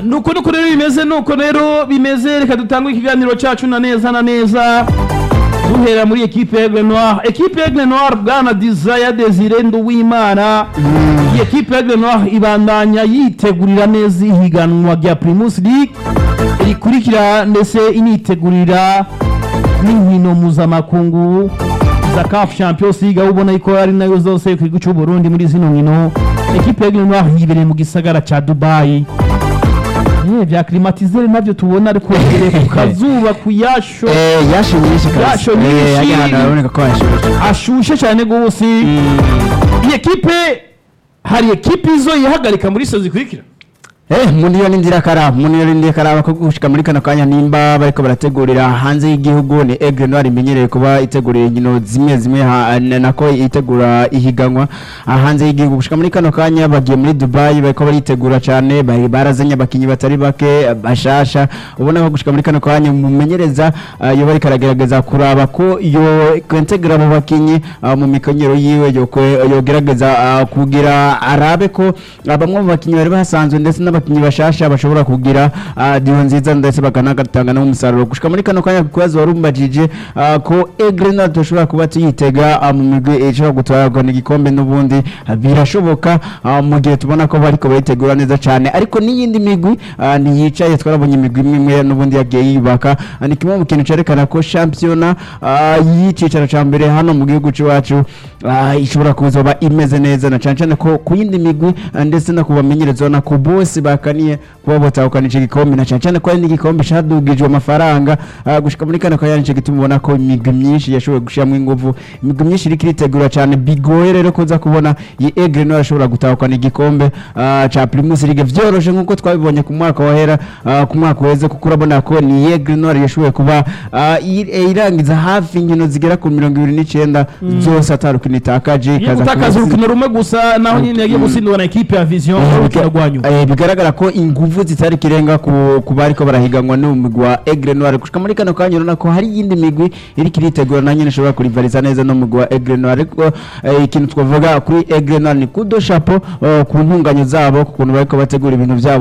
nuko nuko rero bimeze nuko rero bimeze reka dutange ikiganiro cyacu na neza na neza duhera muri ekipe Aigle Noir ekipe Aigle Noir bwana Desire Desire Nduwimana iyi ekipe Aigle Noir ibandanya yitegurira neza ihiganwa rya Primus League rikurikira ndetse initegurira n'inkino mpuzamakungu za CAF Champions League aho ubona yuko ari nayo zose ku gihugu cy'u Burundi muri zino nkino ekipe Aigle Noir yibereye mu gisagara ca Dubai Eh, vya climatiseur navyo tubona ariko imbere ku kazuba ku yasho Eh, yasho nyinshi kabisa. Yasho Eh, nyinshi. hajya ahantu haraboneka ko hashushe. ashushe cyane gose iyi ekipe hari ekipe izo yihagarika muri so zikurikira Eh, muniyo ni ndirakaraba muniyo ni ndirakaraba ko gushika muri kano kanya nimba bariko barategurira hanze y'igihugu ni Aigle Noir imenyereye kuba itegurira inkino zimwe zimwe ha- na- nako itegura ihiganwa ah, hanze y'igihugu gushika muri kano kanya bagiye muri Dubai bariko baritegura cyane bari barazanye abakinyi batari bake bashasha ubona ko gushika muri kano kanya umumenyereza ah, yo bariko aragerageza kuraba ko yo kwentegra abo bakinyi ah, mu mikonyero yiwe yo kwe- yogerageza ah, kugira arabe ko ah, bamwe mu bakinyi bari basanzwe ndetse n'abakinyi bashasha bashobora kugira ah, diho nziza ndetse bakanagatanga n'umusaruro gushika muri kano kanya kubazo warumbajije ah, ko Aigle Noir dushobora kuba tuyitega ah, mu migwi ishobora gutwarwa n'igikombe n'ubundi ah, birashoboka ah, mu gihe tubona ko bariko bayitegura neza cyane ariko n'iyindi migwi ah, ntiyicaye twarabonye imigwi imwe imwe n'ubundi yagiye yubaka Ah, ni kimwe mu kintu cerekana ko shampiyona ah, y'icicaro ca mbere hano mu gihugu c'iwacu ah, ishobora kuzoba imeze neza na cane cane ko ku yindi migwi ah, ndetse no kubamenyereza na ku bose bakaniye kuba botahukana ico gikombe na cane cane ko ari n'igikombe cadugijwe amafaranga ah, gushika muri kano kanya nico gituma ubona ko imigwi myinshi yashoboye gushiramwo inguvu imigwi myinshi iriko iritegura cane bigoye rero kuza kubona iyi Aigle Noir ashobora gutahukana igikombe ah, ca Primus League vyoroshe nkuko twabibonye ku mwaka wahera ah, ku mwaka uheze kuko urabona ko ni Aigle Noir yashoboye kuba ah, ir- irangiza hafi inkino zigera ku mirongo ibiri n'icenda zose atarukino itakaje iyo ikaza gutakaza kuba- urukino rumwe gusa naho nyine yagiye gutsindwa na ekipe ya vision urukino rwa nyuma Eh, bigaragara ko inguvu zitari kirenga ku ku bariko barahiganwa n'umugwi wa Aigle Noir gushika muri kano kanya urabona ko hari iyindi migwi iriko iritegura na nyene ishobora kurivariza neza n'umugwi wa Aigle Noir ariko eh, ikintu twavuga kuri Aigle Noir ni kudo chapeau eh, ku ntunganyo zabo ku kuntu bariko bategura ibintu vyabo